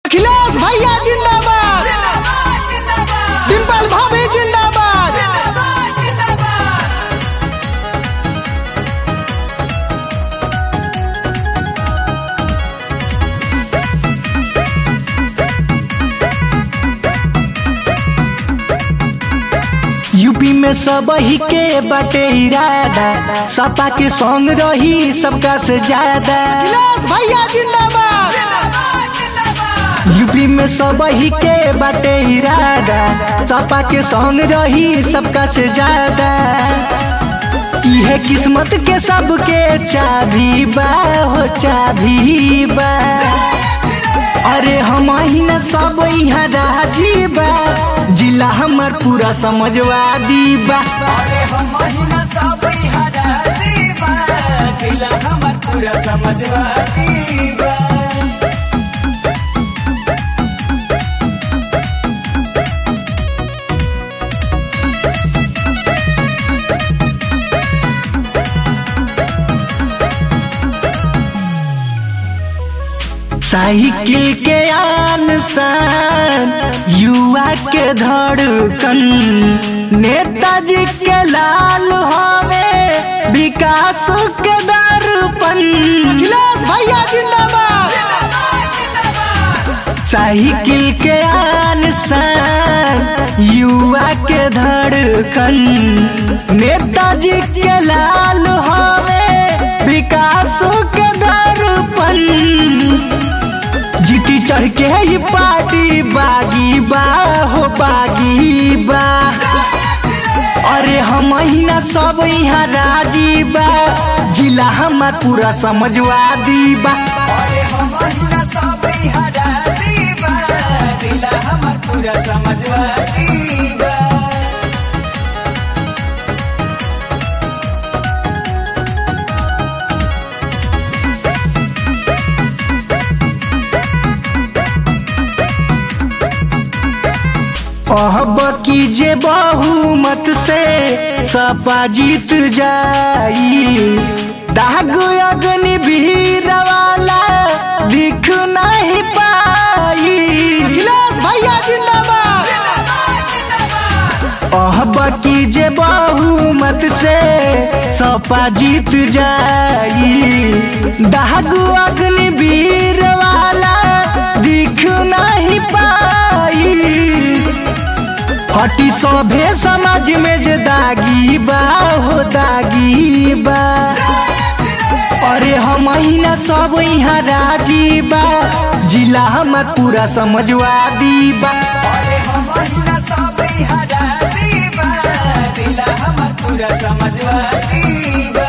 अखिलेश भैया जिंदाबाद डिम्पल भाभी जिंदाबाद यूपी में सब ही के बटे इरादा सपा के संग रही सबका से ज्यादा अखिलेश भैया जिंदाबाद यूपी में सब ही के बटे इरादा सपा के संग रही सबका से ज्यादा इहे किस्मत के सबके चाभी बा हो चाभी बा अरे हम ही न सब यहाँ राजी बा जिला हमर पूरा समझवादी बा अरे हम महीना सब यहाँ राजी बा जिला हमर पूरा समझवादी बा साइकिल के आन शान युवा के धड़कन नेताजी के लाल हवे विकास के दर्पण अखिलेश भैया जिंदाबाद साइकिल के आन शान युवा के धड़कन नेताजी के लाल हवे विकास के दर्पण जीती चढ़ के ये पार्टी बागी बा हो बागी बा अरे हम ही ना सब यहाँ राजी बा जिला हमार पूरा समझवादी बा अरे हम महीना सब यहाँ राजी बा जिला हमर पूरा समझवादी बा अब कीजे बहुमत से सपा जीत जाई दाग अग्नि भीड़ वाला दिख नहीं पाई अखिलेश भैया जिंदाबाद अब कीजे बहुमत से सपा जीत जाई दाग अग्नि भीड़ वाला दिख नहीं पाई हटी सभे समाज में जे दागी बा हो दागी बा अरे हम ही ना सब यहाँ राजी बा जिला हमर पूरा समझवादी बा अरे हम महीना सब यहाँ राजी बा जिला हमर पूरा समझवादी बा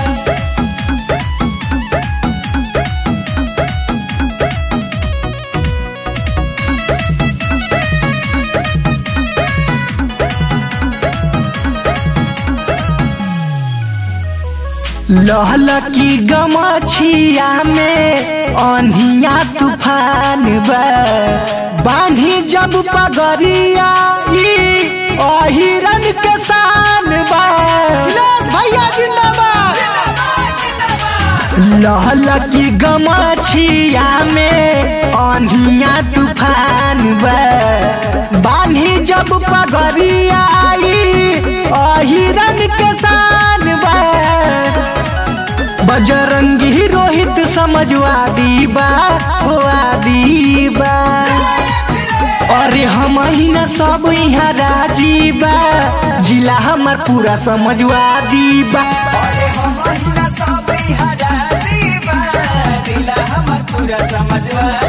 लहल की गमछिया में अनिया तूफान बा बांधी जब पगरिया ई अहिरन के शान बा भैया जिंदाबाद लहल की गमछिया में अनिया तूफान बा बांधी जब पगरिया ई अहिरन के शान बा बजरंगी रोहित समझवादी बा हो आदि बा अरे हम ही ना सब यहाँ राजी बा जिला हमर पूरा समझवादी बा अरे हम महीना सब यहाँ राजी बा जिला हमर पूरा समझवादी